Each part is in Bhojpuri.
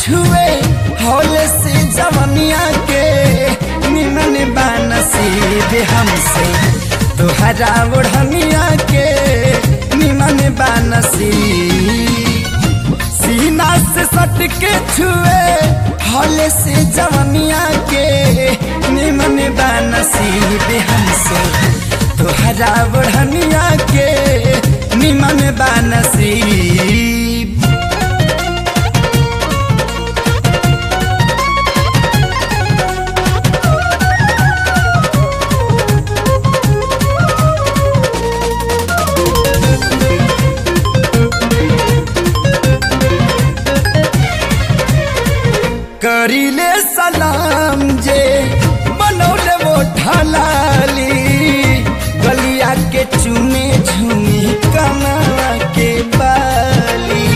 छुए हौले से जवनिया के निमन बानसीब हमसे तोहरा ओढ़निया के निमन बानसीब सीना से सट के छुए हौले से जवनिया के निमन बानसीब हमसे तोहरा ओढ़निया के निमन बानसीब करीले सलाम जे बनौले वो ढलाली गलिया के चुने झुमी कमा के बाली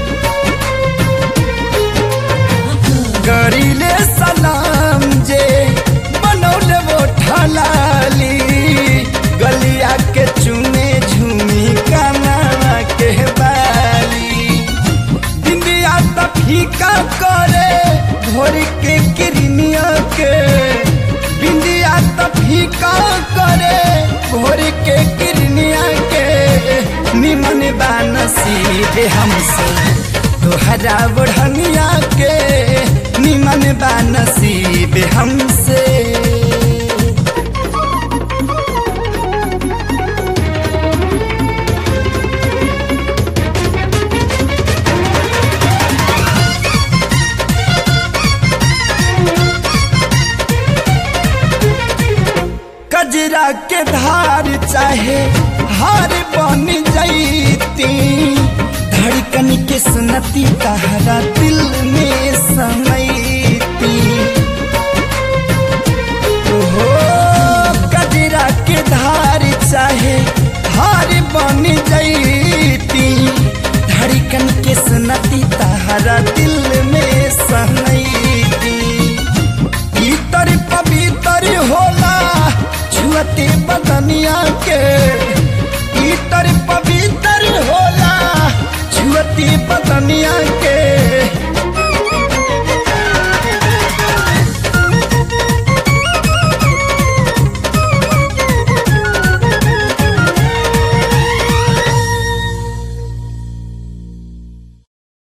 करीले सलाम जे बनौले वो ढलाली गलिया के चुने झुमी कमा के बाली इंडिया त फीका करे भोर के किरनिया के बिंदिया त फीका करे भोर के किरनिया के निमन बानसीब हमसे तोहरा बढ़निया के निमन बानसीब हमसे कजरा के धार चाहे हार बन जैती धड़कन के सुनती तहरा दिल में समैती ओहो कजरा के धार चाहे हार बन जैती धड़कन के सुनती तहरा दिल में समैती इतर पवित्र होला छुअते बदनिया के इतर पवित्र होला छुअते बदनिया